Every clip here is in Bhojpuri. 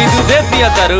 खाली दूधे पिया तारू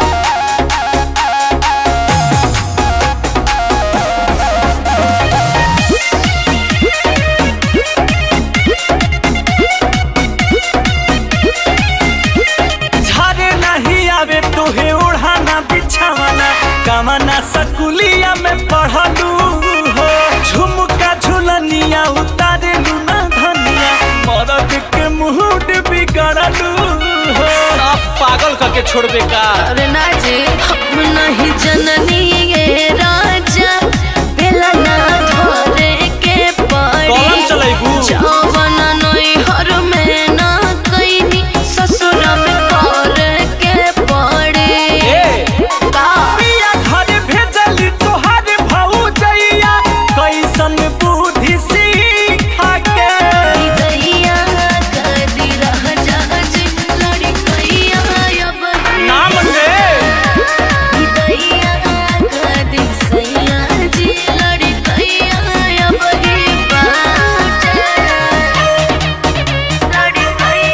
झारे नहीं आवे तोहे ओढ़ाना बिछावाना कामना सकुलिया में पढ़लू हो झुमका झुलनिया उतारे लूना धनिया मरद के मुहूड बिगड़लू हो आप पागल करके छोड़बे का अरे ना जी हम नहीं जननी ये राजा बेला ना धरे के पड़ी कलम चलाइबू जवन नहीं हर में ना कैनी ससुर में करे के पड़ी ए का पिया घर भेजली तोहार भौजैया कैसन बुद्धि सीखा के दैया कदी रह जाज लड़ी कैया अब नाम रे दैया कदी सैया जी लड़ी कैया अब ही बाटे लड़ी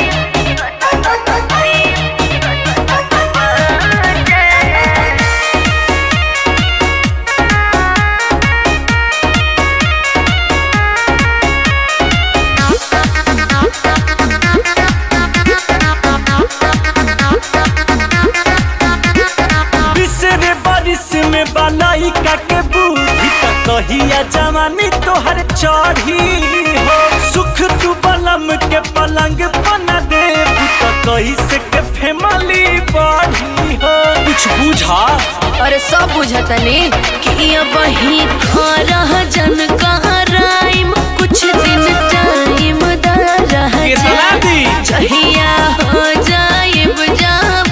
कैया बिसरे बारिश में बनाई का के बूढ़ी त कहिया जवानी तोहर चढ़ी हो सुख तू बलम के पलंग बना दे त कही से के फैमिली बढ़ी हो कुछ बुझा अरे सब बुझतनी कि अब ही रह जन राइम कुछ दिन टाइम दा रह कितना दी जहिया हो जाइब जाब